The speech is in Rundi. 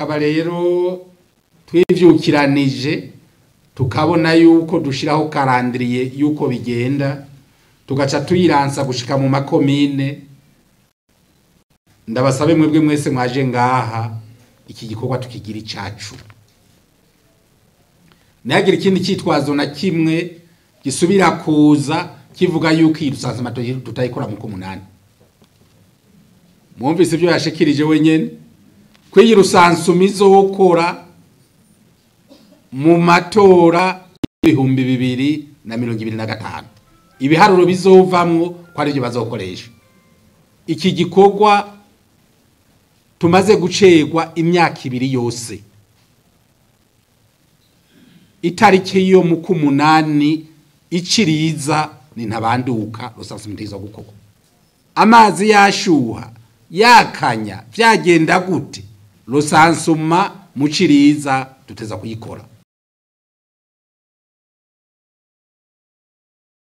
tukaba rero twivyukiranije tukabona yuko dushiraho karandiriye yuko bigenda tugaca tuyiransa gushika mu makomine ndabasabe mwebwe mwese mwaje ngaha iki gikorwa tukigira icacu ntihagire ikindi cyitwazo na kimwe gisubira kuza kivuga yuko iyi rusansuma tutayikora mu k'umunani mwumvise ibyo yashikirije wenyine ko iyi rusansuma izokora mu matora y'ibihumbi bibiri na mirongo ibiri na gatanu ibiharuro bizovamwo ko ari byo bazokoresha iki gikorwa tumaze gucegwa imyaka ibiri yose itariki yo mu k'umunani iciriza ni ntabanduka rusansuma itiza gukorwa amazi yashuha yakanya byagenda gute rusansuma mu ciriza duteza kuyikora